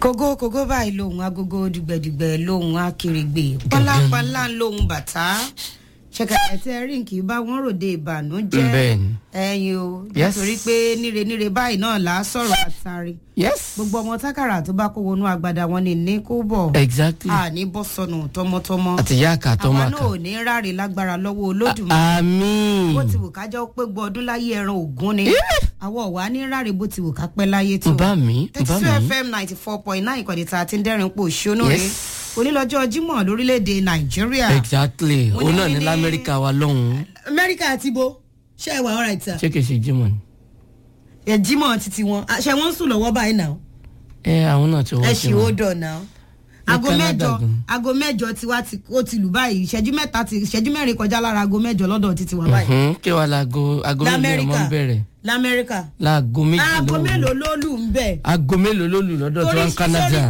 kógó kógó báyìí lòun agogo dùgbẹ̀dùgbẹ̀ lòun akèrègbè pálapàla lòun bàtà ṣẹkẹtẹ tẹ ríǹkì bá wọn ròde ìbànújẹ́ Bẹ́ẹ̀ni. ẹyin o Yes. nítorí pé níre níre báyìí náà là á sọ̀rọ̀ àtàrí yes gbogbo ọmọ tákàrà tó bá kó wọnú agbada wọn ni ní kó bọ̀ exactly àní bọ́ sọnù tọmọtọmọ àti ìyá àkà tó àwa máa náà kà ò ní ráre lágbára lọ́wọ́ olódùmarè àmín bó ti wù ká jọ pé gbọ́ ọdún láyé ẹran ògún ni àwọn ọ̀wá ní ráre bó ti wù ká pẹ́ láyé tó bá mi thirty bá two mi fm ninety four point nine ìkọ̀dé tá a ti ń dẹ́rìn pò ṣónú rẹ̀ Yes. onílọ́jọ́ jímọ̀ lórílẹ̀‐èdè nàìjíríà exactly Mo ní òun náà ní ní- lamẹ́ríkà wa lọ́hùn-ún amẹ́ríkà àti ibo ṣé ẹ wà ọ̀rọ̀ ìta ṣé kìí ṣe jimoh ni ẹ jímọ̀ títí wọn ṣe wọ́n ń sùn lọ́wọ́ báyìí náà ẹ àwọn náà ti wọ́n ẹ ṣe ṣì ó wọn dọ̀ náà aago Canada mẹ́jọ gan. aago mẹ́jọ tiwa ti ó ti lù báyìí ìṣẹ́jú mẹ́ta ti ìṣẹ́jú mẹ́rin kọjá lára aago mẹ́jọ lọ́dọ̀ títí wọn báyìí Mhm, kí wàá laago aago méjì ọmọ lamẹ́ríkà ń bẹ̀rẹ̀ lamẹ́ríkà laago méjì aago lóru mélòó ló lù ń bẹ̀. aago mélòó ló lù lọ́dọ̀ tí wọ́n ń Canada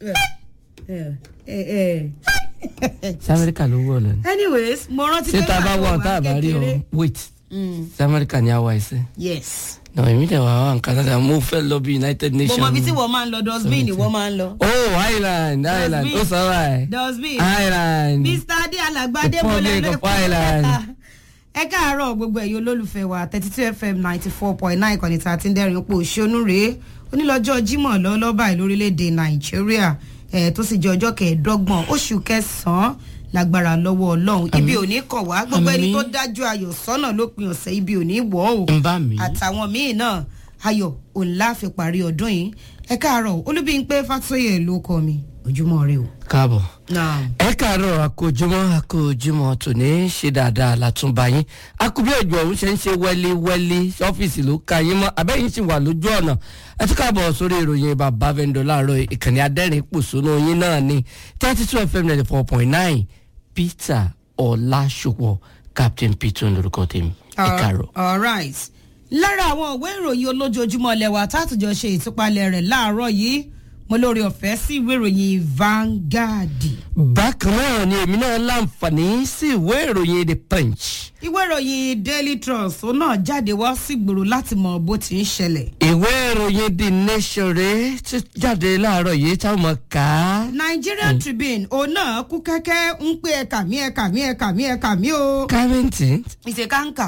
ẹ ẹ ẹ sí amẹ́ríkà ló wọ̀ lọ ni anyways mo rántí ṣé tá a bá nígbà wọ̀ tó tá a wà bá rí ọ kékeré- wait Mm, sí amẹ́ríkà ni a wà ẹsẹ̀ yes náà èmi dẹ̀ wà wà ní Canada mo fẹ́ lọ bí United mo Nations mọ ibi tí wọ́n máa ń lọ dustbin ni wọ́n máa ń lọ. oh Ireland Ireland Dustbin. ó sọ wáyé dustbin Ireland mr adé alàgbàdé mo lẹ Republic of Ireland. ẹ káàárọ̀ gbogbo ẹ̀yin olólùfẹ́ wa thirty two fm ninety four point nine ìkànnì tá a ti ń dẹ́rìn pò ṣónú rèé onílọ́jọ́ jímọ̀ lọ́lọ́ba lórílẹ̀‐èdè nàìjíríà ẹ̀ tó sì jẹ́ ọjọ́ kẹẹ̀ẹ́dọ́gbọ̀n oṣù kẹsàn-án lágbára lọ́wọ́ ọlọ́run ibi ò ní kàn wá gbogbo ẹni Àmín. tó dájú ayọ̀ sọ́nà lópin ọ̀sẹ̀ ibi ò ní wọ̀ ọ́ ń bá mi àtàwọn míì náà ayọ̀ òǹlà fi parí ọdún yìí ẹ káàárọ̀ olúbíńpé fàtóyè ló kọ mi ojúmọ́ rẹ o. káàbọ̀. náà ẹ káàárọ̀ àkójúmọ́ àkójúmọ́ tòní ṣe dáadáa látúnba yín akúbí òjò ọ̀hún ṣe ń ṣe wẹ́líwẹ́lí ọ́fíìsì ló ka yín mọ́ abẹ́yìn sì wà lójú ọ̀nà ẹ tún káàbọ̀ sórí ìròyìn bàbá vendor láàárọ̀ ìkànnì adẹ́rìn pòṣónú yín náà ní thirty two fm ninety four point nine peter ọ̀làṣùpọ̀ captain peter lórúkọ tèmi ẹ káàárọ̀. alright lára àwọn ìwé ìròyìn olójoojúmọ́ lẹ́wà tátùjọ ṣe ìtúpalẹ̀ rẹ̀ láàárọ̀ yìí mo lórí ọ̀fẹ́ sí ìwé ìròyìn Vanguard bákan náà ni èmi náà láǹfààní sí ìwé ìròyìn the punch ìwé ìròyìn Daily Trust ó náà jáde wá sígboro láti mọ bó ti ń ṣẹlẹ̀ ìwé ìròyìn the nation rèé tí jáde láàárọ̀ yìí táwọn mọ̀ ká. Nigerian Tribune òun náà kú kẹ́kẹ́ ń pé ẹ̀ka mi ẹ̀ka mi ẹ̀ka mi ẹ̀ka mi o kárẹ́ǹtì. ìṣèkáǹkà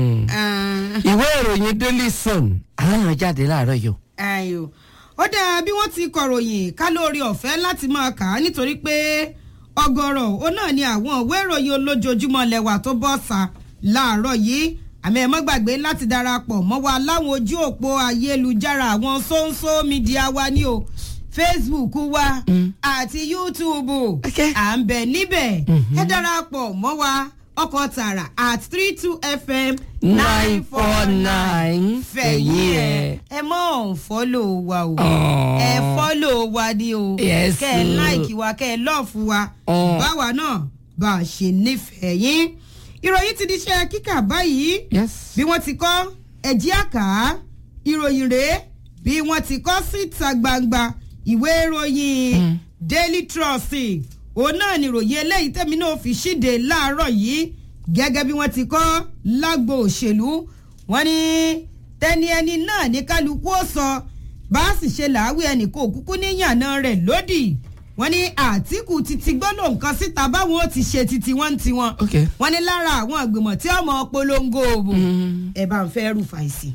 ìwé ìròyìn daily sun àwọn náà jáde láàárọ̀ yìí o. ẹ̀yọ́ ó dáa bí wọ́n ti kọ̀ròyìn ká lórí ọ̀fẹ́ láti máa kà á nítorí pé ọ̀gọ̀rọ̀ ó náà ni àwọn ìwé ìròyìn olójoojúmọ́ lẹ́wà tó bọ́ sa láàárọ̀ yìí àmì ẹ̀ mọ́ gbàgbé láti darapọ̀ mọ́ wa láwọn ojú òpó ayélujára àwọn sóńsó mídíà wa ní o Facebook wa àti YouTube Okay. à ń bẹ níbẹ̀ ẹ darapọ̀ mọ́ wa ọkọ̀ tààrà at three two fm nine four nine fẹ̀yìn ẹ̀ ẹ mọ̀ fọ́lò wa o Aww. ẹ fọ́lò wa ni o Yes, kẹ́ ẹ o. láìkì wa kẹ́ ẹ lọ́ọ̀fù wa Aww. báwa náà bá a ṣe nífẹ̀ẹ́ yín ìròyìn ti di iṣẹ́ kíkà báyìí yes. bí wọ́n ti kọ́ ẹ̀jí àká ìròyìn rèé bí wọ́n ti kọ́ síta gbangba ìwé ìròyìn Daily Trust òun náà ni ìròyìn eléyìí tẹ́mi náà fi ṣíde láàárọ̀ yìí gẹ́gẹ́ bí wọ́n ti kọ́ lágbo òṣèlú wọ́n ní tẹ́ni ẹni náà ní kálukú ó sọ bá a sì ṣe làáwí ẹnì kò kúkú níyànà rẹ̀ lódì wọ́n ní Àtíkù ti ti gbọ́dọ̀ nǹkan síta báwọn ó ti ṣe titi wọ́n ti wọn ok. wọ́n ní lára àwọn ìgbìmọ̀ tí ọmọ polongo òbò Mm. ẹ bá ń fẹ́ rúfa ìsìn.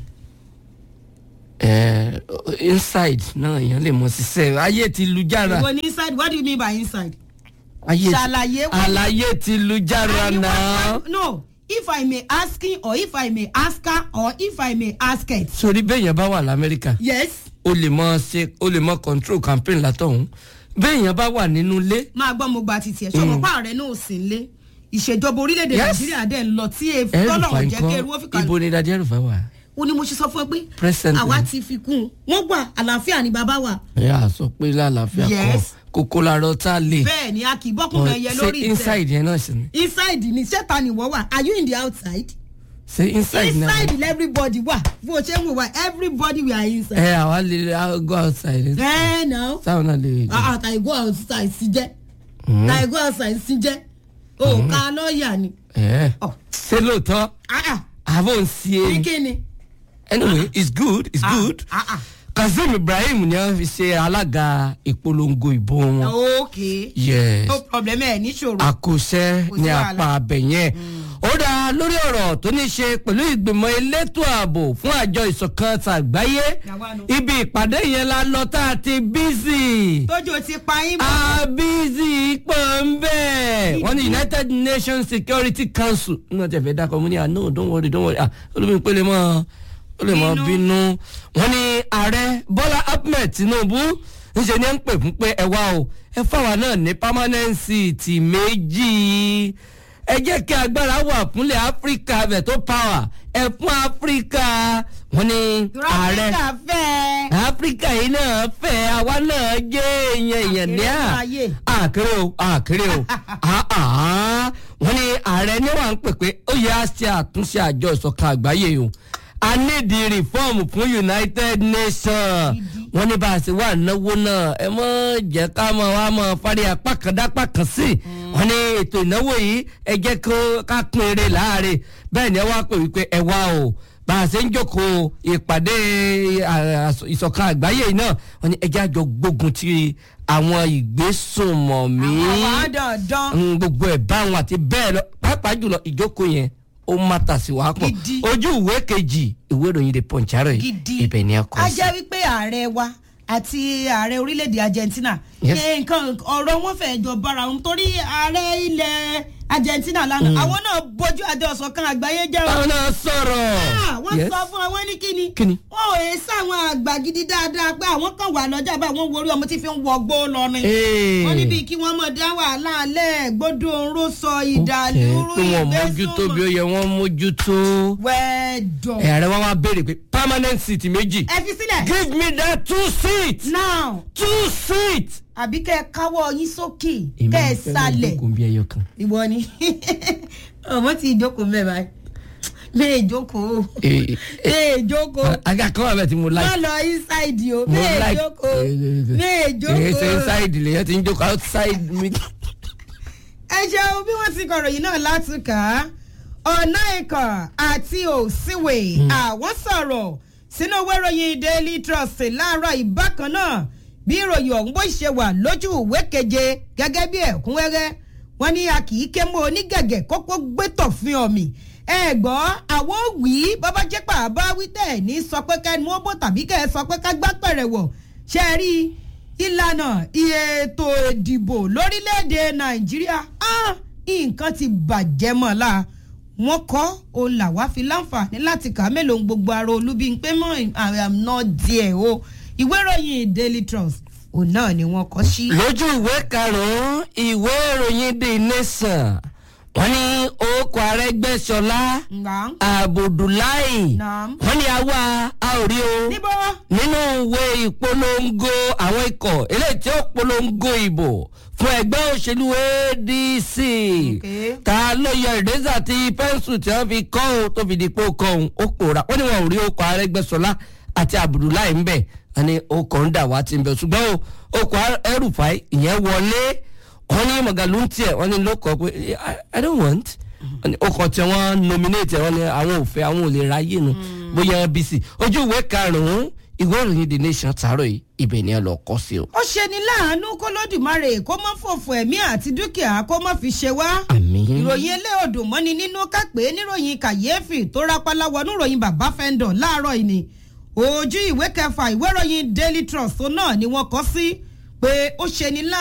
Eh, inside náà èèyàn lè mọ ṣiṣẹ́ ayé ti lu jára ìwọ ní inside what do you mean by inside. ayé ti ṣàlàyé wọ́n- àlàyé ti lu jára Àní náà. wọ́n- no if i may asking or if i may ask her or if i may ask it. sórí bẹ́ẹ̀yàn bá wà lamẹ́ríkà yes o lè mọ ṣe o lè mọ control campaign látọ̀hún bẹ́ẹ̀yàn bá wà nínú ilé máa gbọ́ mo gba titi ẹ̀ ṣọmọ pa ààrẹ náà ò sí nílé ìṣèjọba orílẹ̀-èdè Yes. nàìjíríà dẹ̀ ń lọ tí ẹrùfà tọ́lọ́run jẹ́ kí eru ó fi nǹkan ibo kalẹ̀. ni dadi ẹrùfà wà. ó ní mo ṣe sọ fún ẹ pé Present àwa ni. ti fi kún un wọ́n gbà àlàáfíà ni bàbá wa. ẹ á sọ pé lálàáfíà kan Yes. kókó larọ tá a lè. bẹ́ẹ̀ ni a kì í bọ́kùnrin ẹyẹ ṣe lórí ìtẹ́. inside yẹn náà sì ni. inside ni ṣẹ́ta ni wọ́n wà are you in the outside. ṣe inside náà. inside ni everybody wà bó o ṣe ń wò wá everybody we are inside. ẹ àwa lè I'll go outside. ẹ náà táwọn náà lè. ah tàì go outside sí jẹ́ tàì go outside sí jẹ́ o ká lọ́ọ̀yà ni. ẹ Ọ̀. ṣe lóòótọ́ Ah, ah, àbò ń ṣe ní é. kíni. anyway it's good it's Ah, good. ah, ah. kazeem ibrahim ni wọ́n fi ṣe alága ìpolongo ìbò wọn. ok yes no problem ẹ níṣòro. àkóṣẹ́ Kò sí ní wàhálà. apá abẹ yẹn. ó dá lórí ọ̀rọ̀ tó ní ṣe pẹ̀lú ìgbìmọ̀ elétò ààbò fún àjọ ìṣọ̀kan tàgbáyé Yàwá nu. ibi ìpàdé yẹn la lọ tá a ti bízì tójú ti pa yín mọ́. abizi pọ̀ ń bẹ̀. wọ́n ní united nations security council ní wọ́n ti fẹ́ dákọ̀ mú ní ah no don't worry don't worry ah olómi pé lè mọ́ ó lè mọ́ Bínú. bínú. wọ́n ní ààrẹ bọ́lá ahmed tinubu ńṣe ni ẹ ń pè fún pé ẹ wá o ẹ fáwa náà ní permanent seat méjì ẹ jẹ́ kí agbára wà fúnlẹ̀ áfíríkà bẹ̀ tó power ẹ fún áfíríkà wọ́n ní ààrẹ rọ́bìkà fẹ́. áfíríkà yìí náà fẹ́ àwa náà jẹ́ èèyàn èèyàn ní à Àkèrè ayé. àkèrè o àkèrè o Ah, ah. wọ́n ní ààrẹ ní wàá ń pè pé ó yẹ á ṣe àtúnṣe àjọ ìṣọ̀kan àgbáyé o a need the reform fún united nations wọ́n ní bá a ṣe wà náwó náà ẹ mọ̀ jẹ́ ká mọ̀ wá mọ̀ fárí apá kan dápá kan sí wọ́n ní ètò ìnáwó yìí ẹ jẹ́ kó ká pín eré láàrin bẹ́ẹ̀ ni ẹ wá pè wípé ẹ wá o bá a ṣe ń jókòó ìpàdé à- à- ìṣọ̀kan àgbáyé yìí náà wọ́n ní ẹjẹ́ àjọ gbógun ti àwọn ìgbésùnmọ̀mí àwọn àádọ́ọ̀dán. Mm, gbogbo ẹ̀ báwọn àti bẹ́ẹ̀ lọ pàápàá jùlọ ìjókòó yẹn ó má tà sí wàá pọ̀ Gidi. ojú ìwé kejì ìwé ìròyìn the punch àárọ̀ yìí gidi ibẹ̀ ni a kọ́ a sí. jẹ́ wípé ààrẹ wa àti ààrẹ orílẹ̀-èdè argentina Yes. ṣe nǹkan ọ̀rọ̀ wọn fẹ́ jọ bára wọn torí ààrẹ ilẹ̀ argentina lánàá àwọn náà bójú àjọ ọ̀sọ̀kan àgbáyé jẹ́ wọn. báwọn náà sọ̀rọ̀. Ah, wọ́n Yes. sọ fún àwọn ní kíni. Kíni? wọn ò yẹ sáwọn àgbà gidi dáadáa pé àwọn kan wà lọ́jà bá àwọn worí ọmọ tí fi ń wọgbó lọ ni. Ee. wọ́n níbi kí wọ́n mọ̀ dá wàhálà alẹ́ gbódò oró sọ ìdàlúrú pé wọn mójútó bí ó yẹ wọn mójútó. wẹ́ẹ̀dọ̀. ẹ̀ ààrẹ wọn wá béèrè pé permanent seat méjì. ẹ fi sílẹ̀. give me that two seats. now two seats. àbí kẹ́ ẹ káwọ́ yín sókè kẹ́ ẹ sálẹ̀. kò bí ẹyọ kan. ìwọ ni ọmọ tí ìjókòó mẹ́ báyìí bẹ́ẹ̀ ìjókòó Ee, bẹ́ẹ̀ ìjókòó aga kan wà bẹ́ẹ̀ tí mo like. má lọ inside o mo bẹ́ẹ̀ like. ìjókòó bẹ́ẹ̀ èyí ṣe ìjókòó. inside lèyàn ti ń jókòó outside mi. ẹ ṣeun bí wọ́n ti kọ̀rọ̀ yìí náà látùkà ọ̀nà ìkàn àti òsínwè àwọn sọ̀rọ̀ sínú ìwé ìròyìn daily trust láàárọ̀ ìbákan náà bí ìròyìn ọ̀hún bó ṣe wà lójú ìwé keje gẹ́gẹ́ bí ẹ̀kúnrẹ́rẹ́ wọ́n ní a kì í ké mọ́ onígẹ̀gẹ̀ kókó gbẹ́tọ̀ fún ọ̀mì ẹ gbọ́ àwọn wí bàbá jẹ́ pàbá wí tẹ̀ ní sọ pé ká mú ọ́bọ̀ tàbí kẹ́ ẹ sọ pé ká gbá pẹ̀rẹ̀ wọ̀ ṣe é rí ìlànà ètò ìdìbò lórílẹ̀‐èdè nàìjíríà ah, nǹkan ti bàjẹ́ mọ́ la wọ́n kọ́ òun làwa fi láǹfààní láti kà á mélòó gbogbo ara olúbi pé mọ́ I am not there o ìwé ìròyìn daily trust òun náà ni wọ́n kọ́ sí. lójú ìwé karùn-ún ìwé ìròyìn the nation wọ́n ní orúkọ arẹ́gbẹ́sọlá Ngbà. abudulayi Naam. wọ́n ní àwa a ò rí o níbo nínú ìwé ìpolongo àwọn ikọ̀ eléyìí tí ó polongo ìbò fún ẹgbẹ́ òṣèlú adc Okay. ta ló yọ ìrẹ́sà tí pẹ́ńsù tí wọ́n fi kọ́ ọ́ tó fi di pé ó kọ́ òun ó pòórá wọ́n ní wọn ò rí okọ̀ arẹ́gbẹ́sọlá àti abudulayi ń bẹ̀ wọ́n ní okọ̀ ń dà wá ti ń bẹ̀ ṣùgbọ́n o okọ̀ ẹrùfáì ìyẹn wọlé wọ́n ní mọ̀gàlú ń tiẹ̀ wọ́n ní ló kọ́ pé I- i don't want wọ́n ní okọ̀ tí wọ́n nominate wọ́n ní àwọn ò fẹ́ àwọn ò lè ráyè nu bóyá bc ojú ìwé karùn-ún ìwé ìròyìn the nation tààrọ̀ yìí ibẹ̀ ni ẹ lọ kọ́ sí o. ó ṣe ní láàánú kó lódùmarè kó má fòfò ẹ̀mí àti dúkìá kó má fi ṣe wá. àmín. ìròyìn eléòdò mọ́ni nínú kápẹ́ níròyìn kàyéfì tó rápálá wọnú ìròyìn bàbá fẹ́ńdọ̀ láàárọ̀ yìí ni ojú ìwé kẹfà ìwé ìròyìn daily trust náà ni wọ́n kọ́ sí pé ó ṣe ní láàánú.